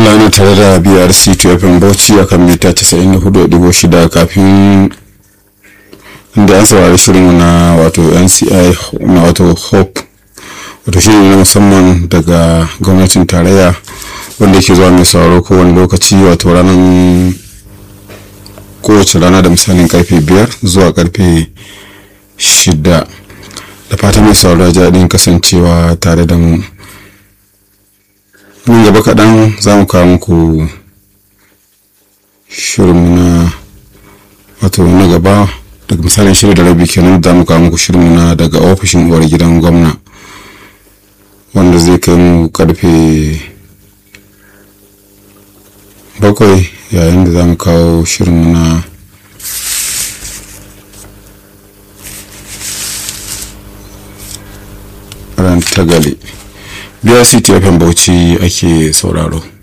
madalla ana tare da brc tfm bauchi akan mita 94.6 kafin inda an saurari shirin na wato nci na wato hope wato shirin na musamman daga gwamnatin tarayya wanda yake zuwa mai sauraro kowane lokaci wato ranar kowace rana da misalin karfe biyar zuwa karfe shida da fatan mai sauraro jaɗin kasancewa tare da mu nan gaba kaɗan za mu kawo muku shirinmu na wato na gaba daga misalin shirin da rabi kenan za mu kawo muku shirinmu na daga ofishin uwar gidan gwamna wanda zai kai mu karfe bakwai yayin da za mu kawo shirinmu na ran tagali biyar city fm bauchi ake sauraro